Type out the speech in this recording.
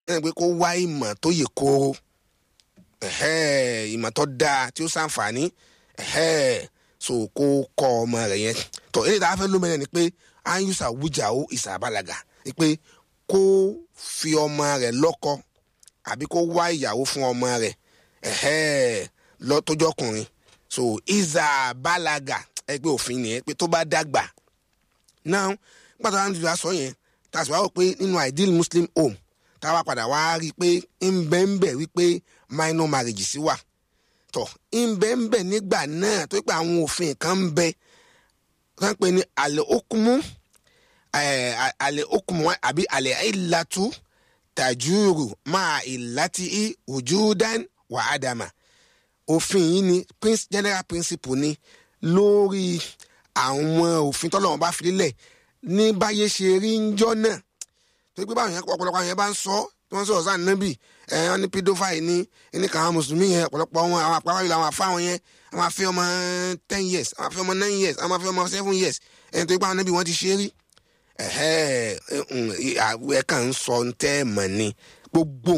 ẹni pé kó wá ìmọ̀ tó yè kooro ẹ̀hẹ́, ìmọ̀ tó dáa tí ó ṣàǹfààní ẹ̀hẹ́, so kó kọ́ ọmọ rẹ̀ yẹn tó eléyìí tá a fẹ́ lómìnira ni pé ayusa wújà ó ìsàbàlàgà ni pé kó fi ọmọ rẹ̀ lọ́kọ àbí kó wá ìyàwó fún ọmọ rẹ̀ ẹ̀hẹ́, lọ́tọ́jọ́kùnrin so ìsàbàlàgà ẹgbẹ́ òfin nìyẹn pé tó bá dàgbà náà pàtàkì àwọn ìjọba sọ yẹn tá a sì wá wò pé nínú ideal muslim home tá a wá padà wá rí i pé ń bẹ́ ń bẹ̀ wípé minor marriage sí wà tọ̀ ń bẹ́ ń bẹ̀ nígbà náà tó pé àwọn òfin kan ń bẹ wọ́n pè ní àlẹ́ okumu àlẹ́ okumu àbí àlẹ́ ìlàtú tajuru máa ìlàtí ojudan wà ádámà òfin yìí ni prince- general principle ni lórí àwọn òfin tọ́lọ́wọ́n bá fi lélẹ̀ ní báyé ṣe rí ń jọ́ náà tó pé báwọn yẹn ọ̀pọ̀lọpọ̀ àwọn yẹn bá ń sọ tí wọ́n sọ̀rọ̀ sáà nábì ẹ̀ wọ́n ní pedophile ní ní kàn án mùsùlùmí yẹn ọ̀pọ̀lọpọ̀ wọn àwọn àpárá yìí làwọn afáwọn yẹn àwọn afẹ́ ọmọ ten years àwọn afẹ́ ọmọ nine years àwọn afẹ́ ọmọ seven years ẹ̀ tó pé àwọn nábì wọ́n ti ṣe rí ẹ̀hẹ́ ẹ̀ kàn ń sọ ń tẹ́ mọ̀ ni gbogbo